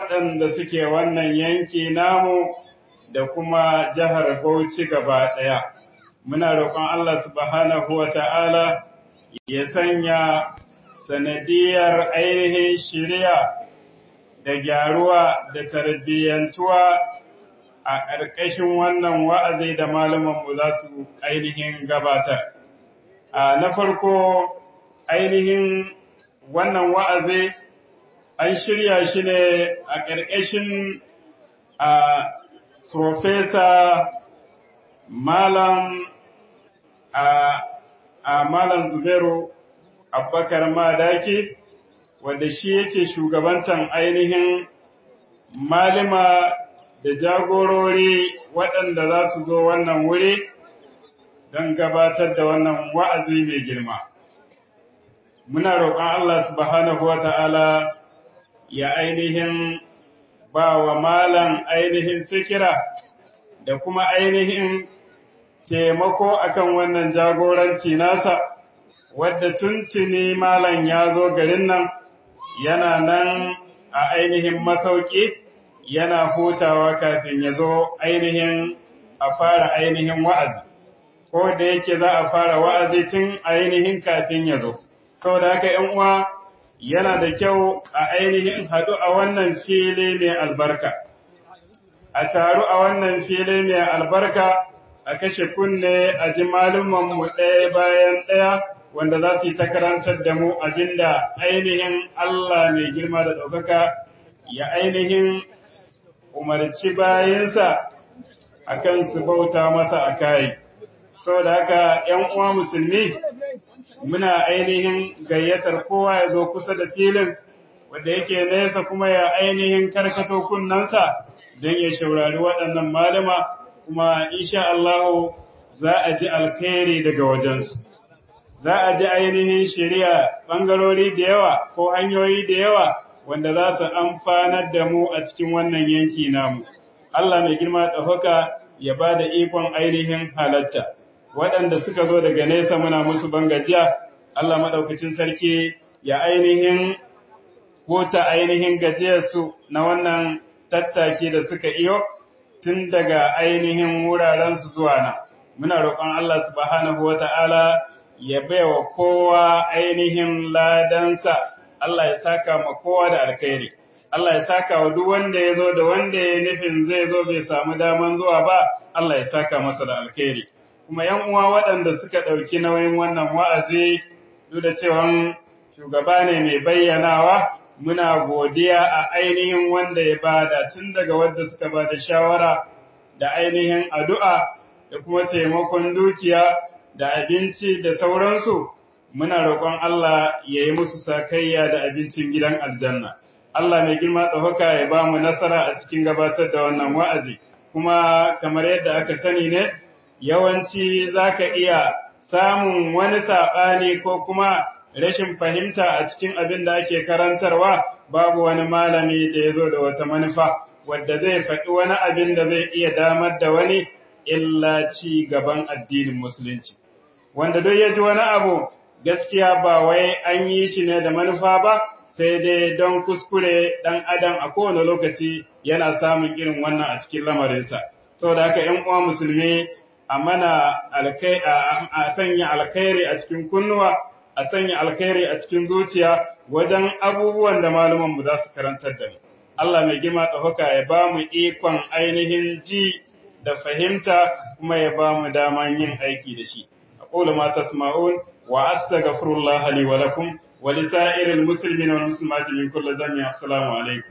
waɗanda suke wannan yanki namu da kuma jihar Bauchi gaba ɗaya. Muna roƙon Allah subhanahu wa ta'ala ya sanya sanadiyar ainihin shirya da gyaruwa da tarbiyyantuwa a ƙarƙashin wannan wa'azi da malamanmu za su ainihin gabatar. Na farko ainihin wannan wa'azi an shirya shi ne a ƙarƙashin a Profesa Malam a Malam Zubairu Abubakar Madaki, wanda shi yake shugabantan ainihin malima da jagorori waɗanda za su zo wannan wuri don gabatar da wannan wa'azi mai girma. Muna roƙon Allah subhanahu wa ta'ala ya ainihin ba wa malam ainihin fikira da kuma ainihin taimako akan wannan jagoranci nasa, wadda tuntuni malam ya zo garin nan yana nan a ainihin masauki yana hutawa kafin ya zo ainihin a fara ainihin wa'azi, ko da yake za a fara wa'azi tun ainihin kafin ya zo. Saboda haka ‘yan uwa yana da kyau a ainihin haɗu a wannan fili mai albarka, a taru a wannan fili mai albarka a kashe kunne a ji mu ɗaya bayan ɗaya wanda za su yi ta karantar da mu abinda ainihin Allah mai girma da ɗaukaka ya ainihin umarci bayansa a kan su bauta masa a kayi. Saboda haka ‘yan uwa musulmi muna ainihin gayyatar kowa ya zo kusa da filin wanda yake nesa kuma ya ainihin karkato kunnansa don ya shaurari waɗannan malama kuma insha Allah za a ji alkhairi daga wajensu. Za a ji ainihin shari'a ɓangarori da yawa ko hanyoyi da yawa wanda za su amfanar da mu a cikin wannan yanki namu. Allah mai girma ɗaukaka ya ba da ikon ainihin halatta. waɗanda suka zo daga nesa muna musu bangajiya, Allah maɗaukacin sarki ya ainihin kota ainihin gajiyarsu na wannan tattaki da suka iyo tun daga ainihin wurarensu zuwa nan. Muna roƙon Allah subhanahu wa ta'ala ya baiwa kowa ainihin ladansa, Allah ya saka ma kowa da alkhairi. Allah ya saka wa duk wanda ya zo da wanda ya nufin zai zo bai samu daman zuwa ba, Allah ya saka masa da alkhairi. kuma ‘yan uwa waɗanda suka ɗauki nauyin wannan wa'azi duk da cewa shugaba ne mai bayyanawa, muna godiya a ainihin wanda ya bada tun daga wadda suka ba da shawara da ainihin addu'a da kuma taimakon dukiya da abinci da sauransu, muna roƙon Allah ya yi musu sakayya da abincin gidan aljanna. Allah mai girma ɗaukaka ya ba mu nasara a cikin gabatar da wannan wa'azi, kuma kamar yadda aka sani ne, yawanci za ka iya samun wani saɓani ko kuma rashin fahimta a cikin abin da ake karantarwa babu wani malami da ya zo da wata manufa wadda zai faɗi wani abin da zai iya damar da wani illa ci gaban addinin musulunci. Wanda duk ya ji wani abu gaskiya ba wai an yi shi ne da manufa ba sai dai don kuskure ɗan adam a kowane lokaci yana samun irin wannan a cikin lamarinsa. Saboda haka ‘yan uwa musulmi a mana a sanya alkhairi a cikin kunnuwa, a sanya alkhairi a cikin zuciya wajen abubuwan da malumanmu za su karantar da mu. Allah mai girma ɗaukaka ya ba mu ikon ainihin ji da fahimta kuma ya ba mu daman yin aiki da shi. أقول ما تسمعون وأستغفر الله لي ولكم ولسائر المسلمين والمسلمات من كل ذنب السلام عليكم.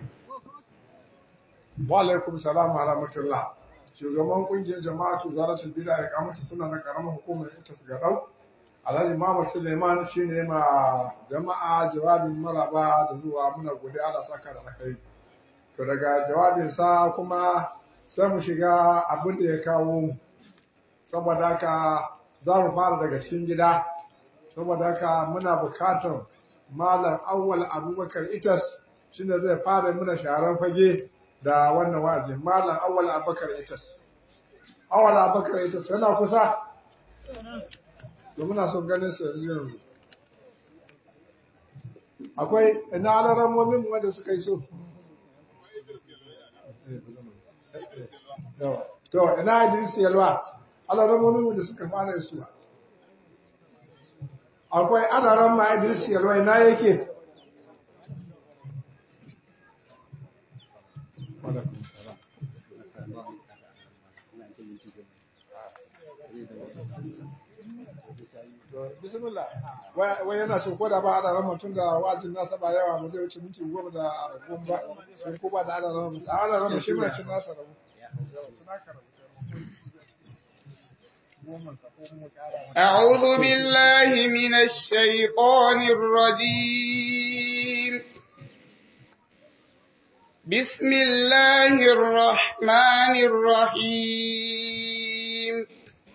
وعليكم السلام ورحمة الله. shugaban kungiyar jama'atu zaratul bid'a ya kamata suna na karamar hukumar ita su gadau Alhaji Muhammad Suleiman shine ma jama'a jawabin maraba da zuwa muna gode Allah saka da kai to daga jawabin sa kuma sai mu shiga abin da ya kawo mu saboda haka za mu fara daga cikin gida saboda haka muna bukatar malam awwal abubakar itas shine zai fara muna sharan fage da wannan wa'azi malam awwal abubakar itas awwal abubakar itas yana kusa to muna son ganin su yanzu yanzu akwai ina alaran momin wanda suka yi so to ina Idris Yalwa alaramomin da suka fara isuwa akwai adaran ma Idris Yalwa ina yake bismillah wai yana so ko da ba adaran mutum da wazin nasa ba yawa ba zai wuce minti goma da goma ba sai ko ba da adaran mutum adaran mutum shi mai cin nasa rabu أعوذ بالله من الشيطان الرجيم بسم الله الرحمن الرحيم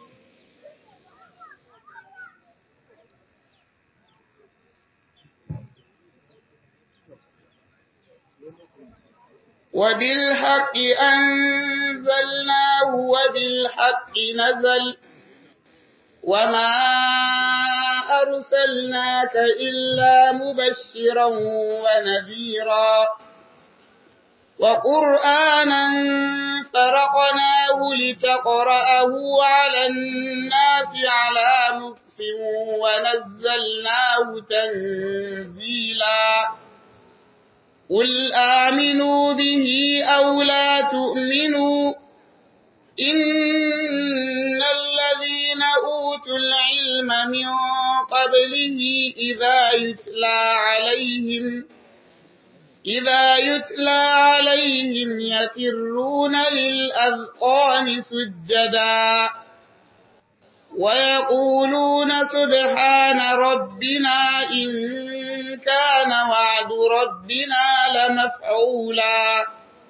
وبالحق أنزلناه وبالحق نزل وما أرسلناك إلا مبشرا ونذيرا وقرآنا فرقناه لتقرأه على الناس على مكف ونزلناه تنزيلا قل آمنوا به أو لا تؤمنوا إن الذين أوتوا العلم من قبله إذا يتلى عليهم إذا يتلى عليهم يكرون للأذقان سجدا ويقولون سبحان ربنا إن كان وعد ربنا لمفعولا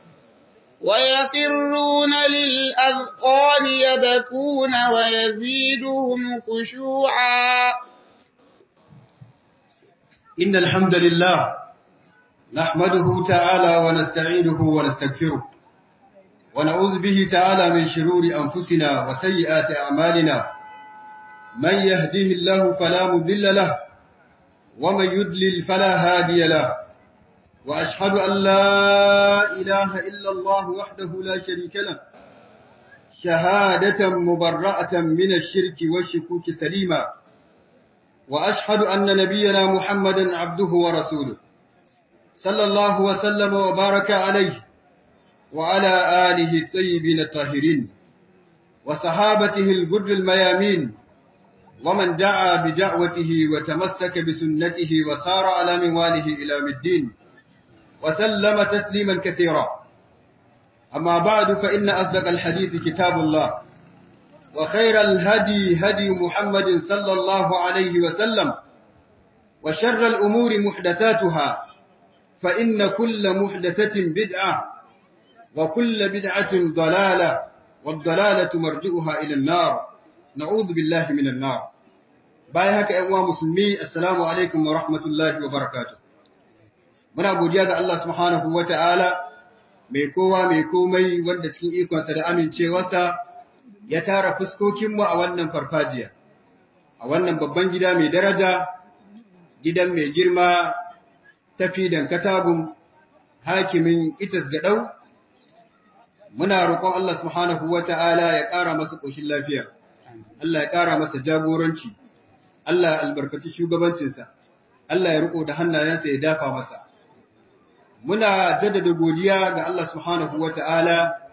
ويقرون للأذقان يبكون ويزيدهم خشوعا إن الحمد لله نحمده تعالى ونستعينه ونستغفره ونعوذ به تعالى من شرور أنفسنا وسيئات أعمالنا من يهده الله فلا مذل له ومن يدلل فلا هادي له وأشهد أن لا إله إلا الله وحده لا شريك له شهادة مبرأة من الشرك والشكوك سليما وأشهد أن نبينا محمدا عبده ورسوله صلى الله وسلم وبارك عليه وعلى آله الطيبين الطاهرين وصحابته الجر الميامين ومن دعا بدعوته وتمسك بسنته وسار على منواله إلى الدين وسلم تسليما كثيرا أما بعد فإن أصدق الحديث كتاب الله وخير الهدي هدي محمد صلى الله عليه وسلم وشر الأمور محدثاتها فإن كل محدثة بدعة وكل بدعة ضلالة والضلالة مرجئها إلى النار نعوذ بالله من النار باي هكا أيها مسلمي السلام عليكم ورحمة الله وبركاته muna godiya ga Allah subhanahu wa ta'ala mai kowa mai komai wanda cikin ikonsa da amincewarsa ya tara fuskokinmu a wannan farfajiya, a wannan babban gida mai daraja, gidan mai girma tafi dan katagun hakimin itas gaɗau. Muna roƙon Allah subhanahu wa ta'ala ya ƙara masa ƙoshin lafiya, Allah ya ƙara masa jagoranci, Allah ya albarkaci shugabancinsa, Allah ya riƙo da hannayensa ya dafa masa. muna jaddada godiya ga Allah subhanahu wa ta'ala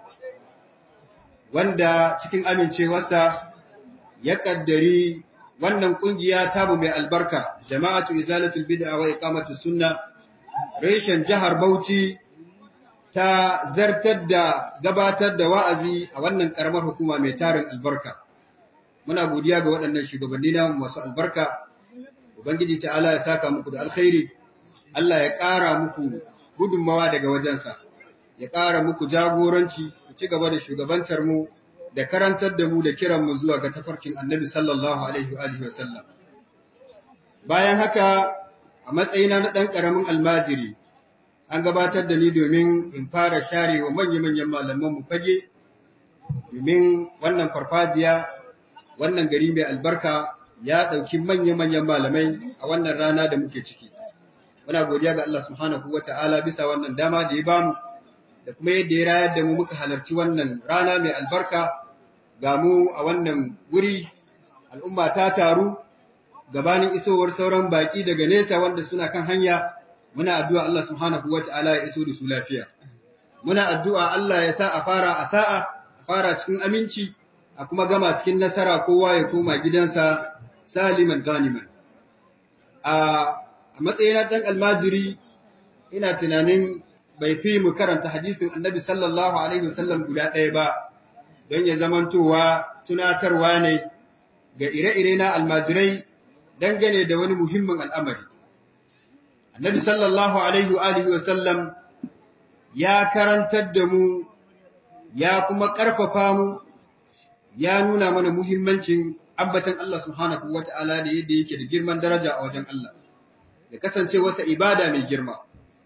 wanda cikin amincewarsa ya ƙaddari wannan ƙungiya tamu mai albarka, jama'atu izalatul bid'a wa iqamatu sunna, reshen jihar Bauchi ta zartar da gabatar da wa'azi a wannan ƙaramar hukuma mai tarin albarka. Muna godiya ga waɗannan shugabanni namu masu albarka, Ubangiji ta'ala ya saka muku da alkhairi, Allah ya ƙara muku gudunmawa daga wajensa, ya ƙara muku jagoranci, ku ci gaba da shugabantar mu da karantar da mu da kiran mu zuwa ga tafarkin annabi sallallahu alaihi wa sallam. Bayan haka, a matsayina na ɗan ƙaramin almajiri, an gabatar da ni domin in fara share wa manya-manyan malaman mu fage, domin wannan farfajiya, wannan gari mai albarka ya ɗauki manya-manyan malamai a wannan rana da muke ciki. muna godiya ga Allah subhanahu wa ta'ala bisa wannan dama da ya bamu da kuma yadda ya rayar da mu muka halarci wannan rana mai albarka ga mu a wannan wuri al'umma ta taru gabanin isowar sauran baki daga nesa wanda suna kan hanya muna addu'a Allah subhanahu wata'ala ya iso da su lafiya muna addu'a Allah ya sa a fara a sa'a a fara cikin aminci a kuma gama cikin nasara kowa ya koma gidansa saliman ganiman a matsayina ɗan almajiri ina tunanin bai fi mu karanta hadisin annabi sallallahu alaihi wasallam guda ɗaya ba don ya zamantowa tunatarwa ne ga ire-ire na almajirai dangane da wani muhimmin al'amari. Annabi sallallahu alaihi wa alihi wasallam ya karantar da mu ya kuma ƙarfafa mu ya nuna mana muhimmancin ambatan Allah subhanahu wa ta'ala da yadda yake da girman daraja a wajen Allah, da kasance wasa ibada mai girma.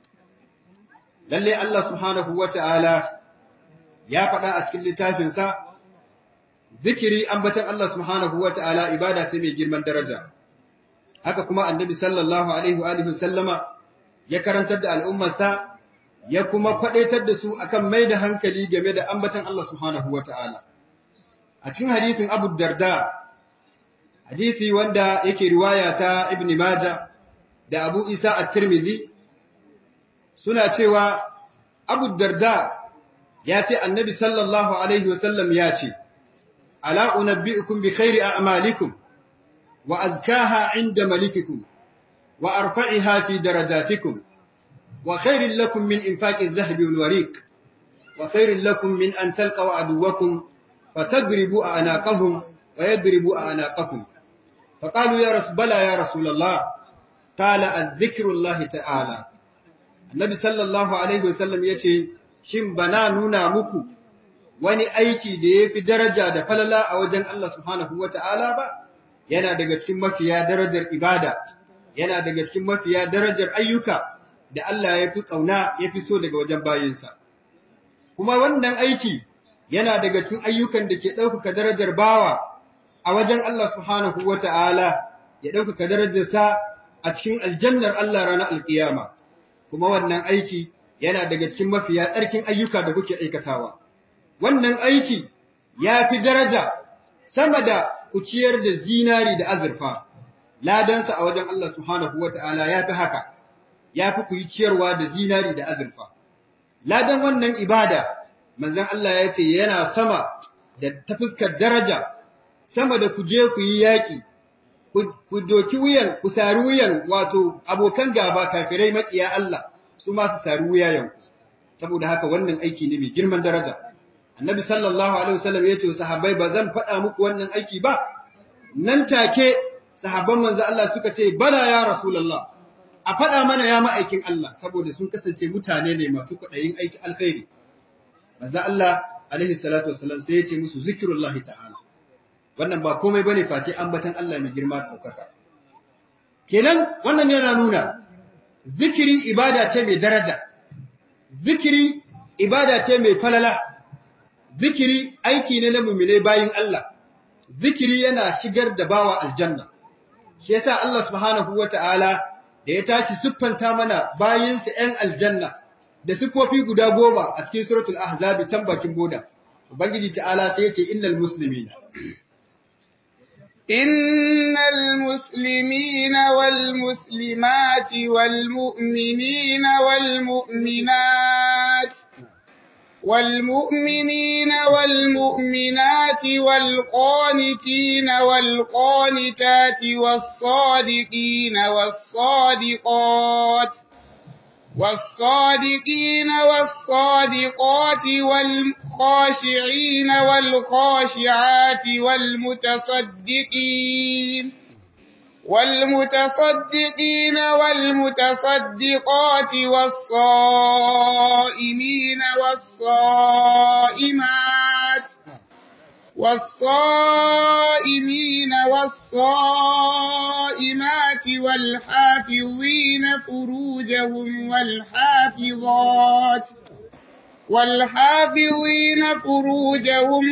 Lalle Allah subhanahu wa ta'ala ya faɗa a cikin littafinsa, zikiri ambatan Allah subhanahu wa ta'ala ibada ce mai girman daraja. Haka kuma annabi sallallahu Alaihi wa sallama ya karantar da al'ummarsa, ya kuma kwaɗaitar da su akan mai da hankali game da ambatan Allah subhanahu wa ta'ala. A cikin hadisin Abu Darda, hadisi wanda yake riwaya ta Ibn Maja da Abu Isa a Tirmidhi, suna cewa Abu Darda ya ce annabi sallallahu Alaihi wasallam ya ce, Ala unabbi'ukum bi khairi a'malikum wa azkaha inda malikikum wa arfa'iha fi darajatikum wa khairin lakum min infaqi adh-dhahabi wal warik wa khairin lakum min an talqaw aduwwakum fatadribu a'naqahum wa yadribu a'naqakum فقالوا يا رسول بلى يا رسول الله قال الذكر الله تعالى النبي صلى الله عليه وسلم yace shin bana nuna muku wani aiki da yafi daraja da falala a wajen Allah subhanahu wataala ba yana daga cikin mafiya darajar ibada yana daga cikin mafiya darajar ayyuka da Allah yafi kauna yafi so daga wajen bayinsa kuma wannan aiki yana daga cikin ayyukan da ke ɗaukaka darajar bawa a wajen Allah subhanahu wa ta'ala ya ɗaukaka darajarsa a cikin aljannar Allah ranar alƙiyama, kuma wannan aiki yana daga cikin mafiya tsarkin ayyuka da kuke aikatawa. Wannan aiki ya fi daraja sama da kuciyar da zinari da azurfa, ladansa a wajen Allah subhanahu wa ta'ala ya fi haka, ya fi ku yi ciyarwa da zinari da azurfa. Ladan wannan ibada, manzan Allah ya ce yana sama da ta fuskar daraja sama da ku je ku yi yaƙi, ku doki wuyan, ku sari wuyan wato abokan gaba kafirai maƙiya Allah su ma su sari wuyayen saboda haka wannan aiki ne mai girman daraja. Annabi sallallahu Alaihi wasallam ya ce wa sahabbai ba zan faɗa muku wannan aiki ba, nan take sahabban manzo Allah suka ce, Bala ya Rasulallah, a faɗa mana ya ma'aikin Allah, saboda sun kasance mutane ne masu kwaɗayin aiki alkhairi. Manzo Allah, alaihi salatu wasallam sai ya ce musu zikirullahi ta'ala. wannan ba komai bane face ambatan Allah mai girma da ɗaukaka. Kenan wannan yana nuna zikiri ibada ce mai daraja, zikiri ibada ce mai falala, zikiri aiki ne na mummune bayin Allah, zikiri yana shigar da bawa aljanna. Shi yasa Allah subhanahu wa ta'ala da ya tashi siffanta mana bayinsa ‘yan aljanna da siffofi guda goma a cikin suratul ahzabi can bakin boda. Ubangiji ta'ala sai ya ce innal muslimina. إن المسلمين والمسلمات والمؤمنين والمؤمنات والمؤمنين والمؤمنات والقانتين والقانتات والصادقين والصادقات والصادقين والصادقات والخاشعين والخاشعات والمتصدقين والمتصدقين والمتصدقات والصائمين والصائمات والصائمين والصائمات والحافظين فروجهم والحافظات والحافظين فروجهم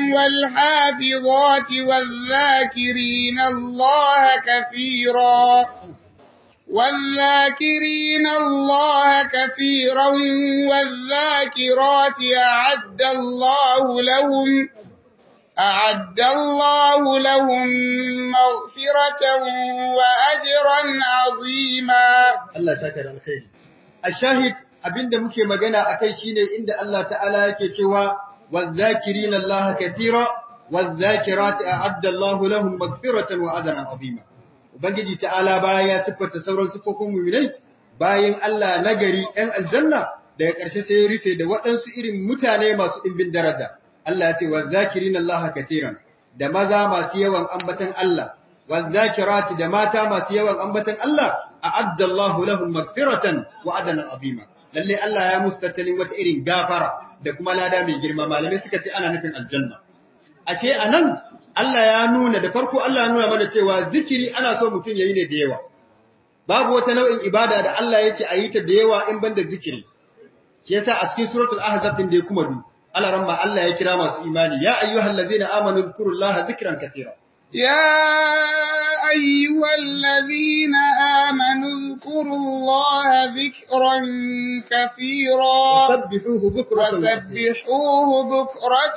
والحافظات والذاكرين الله كثيرا والذاكرين الله كثيرا والذاكرات أعد الله لهم أعد الله لهم مغفرة وأجرا عظيما Allah ta kare alkhairi ashahid abinda muke magana akai shine inda Allah ta'ala yake cewa wadh-dhakirina Allah katira wadh-dhakirati a'adda Allah lahum maghfiratan wa ajran 'azima ubangiji ta'ala baya ya siffata sauran siffofin mu'minai bayan Allah nagari ɗan aljanna daga ƙarshe sai ya rufe da waɗansu irin mutane masu ɗimbin daraja Allah ya ce wadh-dhakirina Allah katiran da maza masu yawan ambatan Allah wadh-dhakirati da mata masu yawan ambatan Allah a'adda Allah lahum maghfiratan wa adana azima lalle Allah ya musu tattalin wata irin gafara da kuma lada mai girma malamai suka ce ana nufin aljanna ashe anan Allah ya nuna da farko Allah ya nuna mana cewa zikiri ana so mutum yayi ne da yawa babu wata nau'in ibada da Allah ya ce a yi ta da yawa in banda zikiri shi yasa a cikin suratul ahzab din da ya kuma du Allah ramma Allah ya kira masu imani ya ayyuhallazina amanu dhkurullaha dhikran katira يا أيها الذين آمنوا اذكروا الله ذكرا كثيرا وسبحوه بكرة وأصيلا وسبحوه بكرة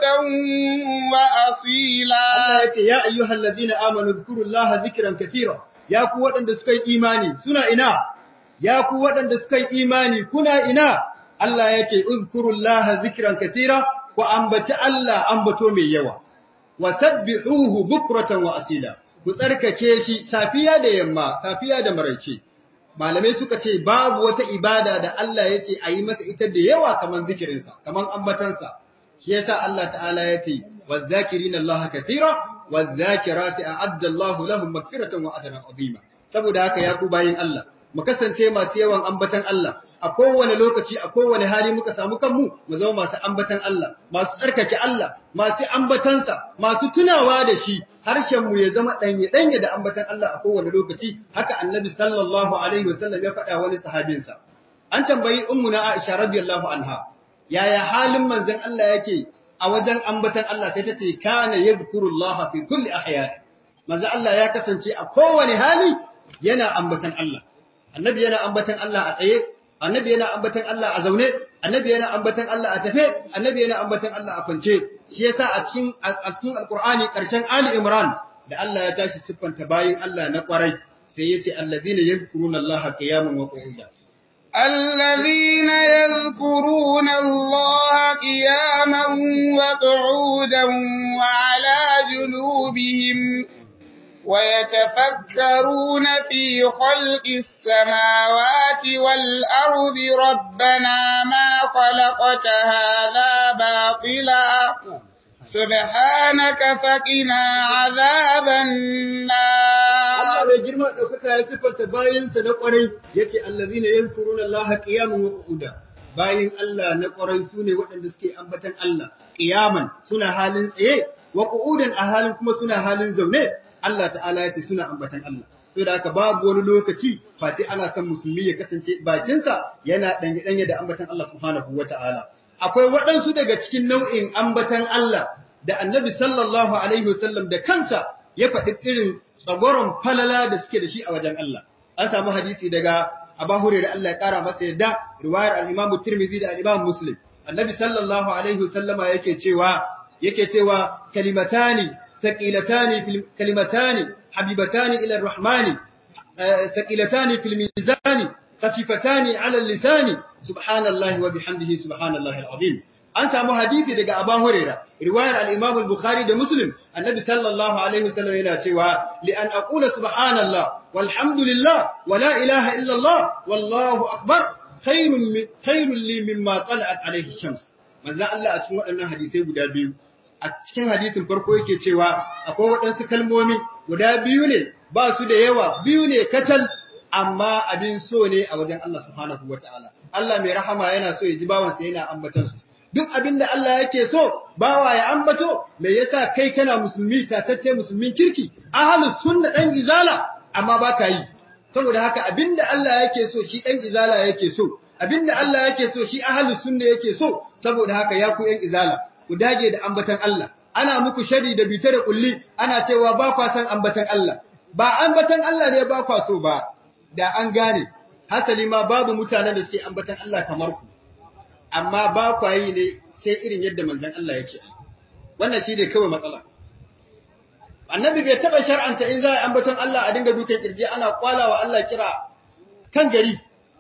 وأصيلا Allah ya ce, Ya ayyuhal ladina amanu zkurullaha zikran katira, ya ku waɗanda suka yi imani, suna ina, ya ku waɗanda suka yi imani, kuna ina, Allah ya ce, Uzkurullaha zikran katira, ku ambaci Allah ambato mai yawa, wa sabbihuhu bukratan wa asila, ku tsarkake shi safiya da yamma, safiya da maraice. Malamai suka ce, babu wata ibada da Allah ya ce a yi masa ita da yawa kamar zikirinsa, kamar ambatansa. shi yasa Allah ta'ala ya ce wadh-dhakirina Allah katira wadh-dhakirati a'adda Allah lahum maghfiratan wa ajran 'azima saboda haka ya ku bayin Allah mu kasance masu yawan ambatan Allah a kowane lokaci a kowane hali muka samu kanmu mu zama masu ambatan Allah masu tsarkake Allah masu ambatansa masu tunawa da shi harshen mu ya zama danye danye da ambatan Allah a kowane lokaci haka annabi sallallahu alaihi wasallam ya faɗa wani sahabinsa an tambayi ummuna Aisha radiyallahu anha yaya halin manzon Allah yake a wajen ambatan Allah sai ta ce kana yadhkurullah fi kulli ahyan manzon Allah ya kasance a kowane hali yana ambatan Allah annabi yana ambatan Allah a tsaye annabi yana ambatan Allah a zaune annabi yana ambatan Allah a tafe annabi yana ambatan Allah a kwance shi yasa a cikin a cikin alqur'ani karshen ali imran da Allah ya tashi siffanta bayin Allah na kwarai sai yace alladhina yadhkuruna Allah qiyaman wa qu'udan الذين يذكرون الله قياما وقعودا وعلى جنوبهم ويتفكرون في خلق السماوات والأرض ربنا ما خلقت هذا باطلا سبحانك فقنا عذاب النار Allah mai girma ɗaukaka ya siffanta bayansa na ƙwarai ya ce allazi ne yan kuruna Allah ƙiyaman wa ƙuda. Bayan Allah na ƙwarai su ne waɗanda suke ambatan Allah ƙiyaman suna halin tsaye wa ƙudan a halin kuma suna halin zaune Allah ta'ala ya ce suna ambatan Allah. To da haka babu wani lokaci face ana son musulmi ya kasance bakinsa yana ɗanye-ɗanye da ambatan Allah subhanahu wa ta'ala. Akwai waɗansu daga cikin nau'in ambatan Allah da annabi sallallahu alaihi wasallam da kansa ya faɗi irin tsagoron falala da suke da shi a wajen Allah. An samu hadisi daga Abu Hurairah Allah ya kara masa yadda riwayar al-Imam Tirmidhi da al-Imam Muslim. Annabi sallallahu alaihi wasallama yake cewa yake cewa kalimatani thaqilatani fil kalimatani habibatani ila ar-rahmani thaqilatani fil mizani khafifatani ala al-lisani subhanallahi wa bihamdihi subhanallahi al-azim. an samu hadisi daga Abu Huraira riwayar al-Imam al-Bukhari da Muslim annabi sallallahu alaihi wasallam yana cewa li an aqula subhanallah walhamdulillah wa la ilaha illa Allah wallahu akbar khairun khairun li mimma tala'at alaihi shams manzo Allah a cikin waɗannan hadisai guda biyu a cikin hadisin farko yake cewa akwai waɗansu kalmomi guda biyu ne ba su da yawa biyu ne kacal amma abin so ne a wajen Allah subhanahu wataala Allah mai rahama yana so ya ji bawansa yana ambatansu duk abin da Allah yake so bawa ya ambato me yasa kai kana musulmi tatacce musulmin kirki ahlus sunna dan izala amma baka yi saboda haka abin da Allah yake so shi dan izala yake so abin da Allah yake so shi ahlus sunna yake so saboda haka ya ku yan izala ku dage da ambatan Allah ana muku shari da bita da kulli ana cewa ba kwa san ambatan Allah ba ambatan Allah ne ba kwa so ba da an gane hasali ma babu mutanen da suke ambatan Allah kamar ku amma ba ku yi ne sai irin yadda manzon Allah yake wannan shi ne kawai matsala annabi bai taba shar'anta in za a ambaton Allah a dinga dukan kirji ana kwalawa Allah kira kan gari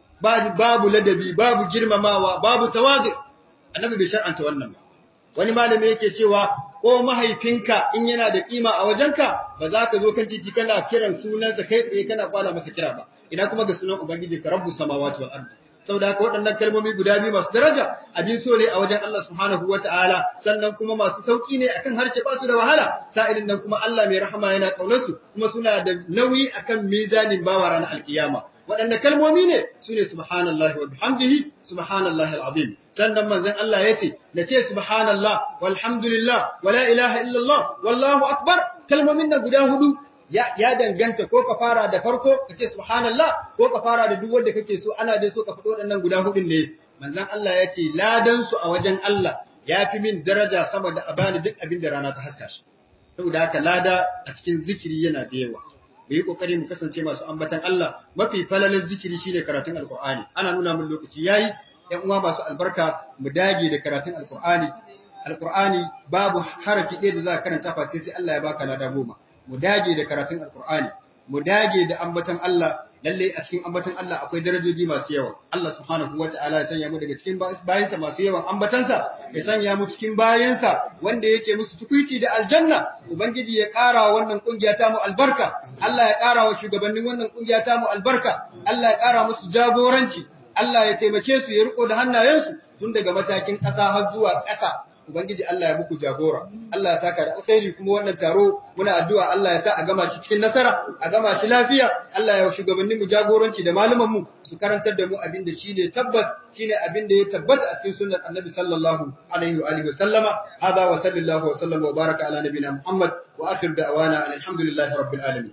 babu ladabi babu girmamawa babu tawadu annabi bai shar'anta wannan ba wani malami yake cewa ko mahaifinka in yana da kima a wajenka ba za ka zo kan titi kana kiran sunansa kai tsaye kana kwala masa kira ba ina kuma ga sunan ubangiji ka rabbu samawati wal ardi saboda haka waɗannan kalmomi guda biyu masu daraja abin so ne a wajen Allah subhanahu wataala sannan kuma masu sauki ne akan harshe ba su da wahala sa'ilin nan kuma Allah mai rahama yana kaunar su kuma suna da nauyi akan mizanin bawa ranar alkiyama waɗanne kalmomi ne su ne subhanallahi wa bihamdihi subhanallahi alazim sannan manzon Allah ya ce na ce subhanallah walhamdulillah wala ilaha illallah wallahu akbar kalmomin nan guda hudu ya, ya danganta ko ka fara da farko ka ce subhanallah ko ka fara da duk wanda kake so ana dai so ka faɗo waɗannan guda hudun ne manzon Allah ya ce ladan su a wajen Allah ya fi min daraja sama da a bani duk abin da rana ta haska shi saboda haka lada a cikin zikiri yana da yawa mu yi kokari mu kasance masu ambatan Allah mafi falalar zikiri shine karatun alqur'ani ana nuna min lokaci yayi ƴan uwa masu albarka mu dage da karatun alqur'ani alqur'ani babu harafi ɗaya da za ka karanta fa sai Allah ya baka lada goma mu dage da karatun alqur'ani mu dage da ambatan Allah lalle a cikin ambatan Allah akwai darajoji masu yawa Allah subhanahu wata'ala ya sanya mu daga cikin bayansa masu yawan ambatansa ya sanya mu cikin bayansa wanda yake musu tukuici da aljanna ubangiji ya ƙara wannan kungiya ta mu albarka Allah ya ƙara wa shugabannin wannan kungiya ta mu albarka Allah ya ƙara musu jagoranci Allah ya taimake su ya riko da hannayensu tun daga matakin ƙasa har zuwa ƙasa Ubangiji Allah ya muku jagora, Allah ya saka da alkhairi kuma wannan taro muna addu'a Allah ya sa a gama shi cikin nasara, a gama shi lafiya, Allah ya shugabannin mu jagoranci da malaman mu su karantar da mu abin da shine tabbas shine abin da ya tabbata a cikin sunnar Annabi sallallahu alaihi wa alihi wa sallama. Hada wa sallallahu wa sallama wa baraka ala nabiyina Muhammad wa akhir da'wana alhamdulillahi rabbil alamin.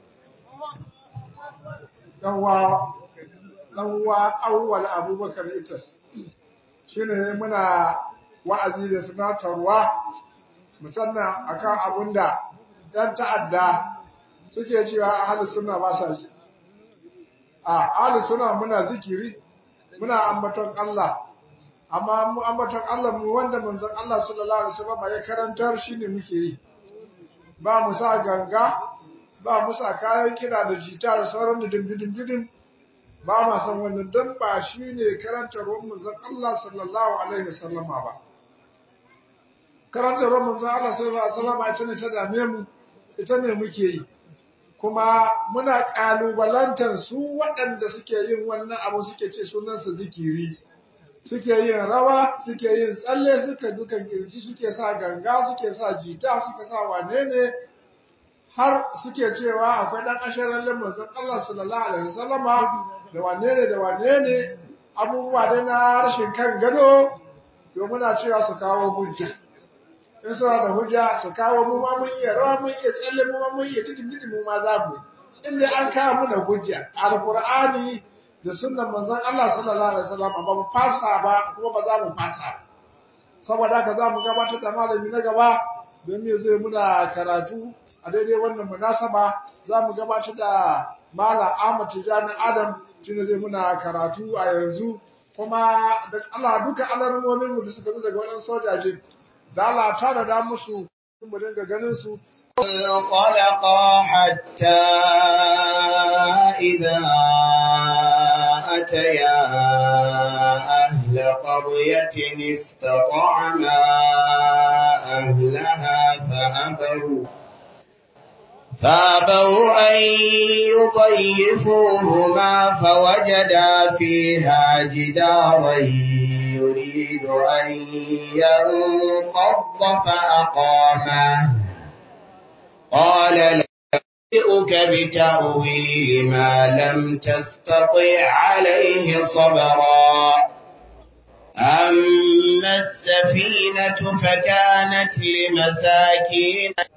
Yawwa ɗanwa awwal Abubakar Itas shine muna wa'azi da tunatarwa musamman akan abin da ‘yan ta'adda suke cewa ahalus suna ba sa yi. A ahalus suna muna zikiri, muna ambaton Allah, amma mu ambaton Allah mu wanda manzon Allah sallallahu Alaihi wasallam ya karantar shi ne muke yi. Ba mu sa ganga, ba mu sa kayan kira da jita da sauran da dimbidin ba ma san wannan don ba shi ne karantarwar manzon Allah sallallahu Alaihi wasallama ba. karantarwar manzon Allah sallallahu alaihi wasallam ita ne ta dame mu ita ne muke yi kuma muna kalubalantar su waɗanda suke yin wannan abu suke ce sunansa zikiri suke yin rawa suke yin tsalle suke dukan kirji suke sa ganga suke sa jita suke sa wane ne har suke cewa akwai ɗan ashirin manzon Allah sallallahu alaihi wasallama da wane ne da wane ne abubuwa dai na rashin kan gado to muna cewa su kawo hujja in suna da hujja su kawo mu ma mun iya rawa mun iya tsalle mu ma mun iya tudun tudun mu ma za mu in dai an kawo mu da hujja alqur'ani da sunnan manzon Allah sallallahu alaihi wasallam ba mu fasa ba kuma ba za mu fasa saboda haka za mu gabatar da malami na gaba don me zai muna karatu a daidai wannan munasaba za mu gabatar da Malam Ahmad Tijani Adam shine zai muna karatu a yanzu kuma da Allah duka alarmomin mu da suka zo daga waɗansu sojaje da Allah ta da da musu mu dinga ganin su انطلقا حتى إذا أتيا أهل قرية استطعما أهلها فأبوا فابوا أن يضيفوهما فوجدا فيها جدارا يريد أن ينقض فأقامه قال لأنبئك بتأويل ما لم تستطع عليه صبرا أما السفينة فكانت لمساكين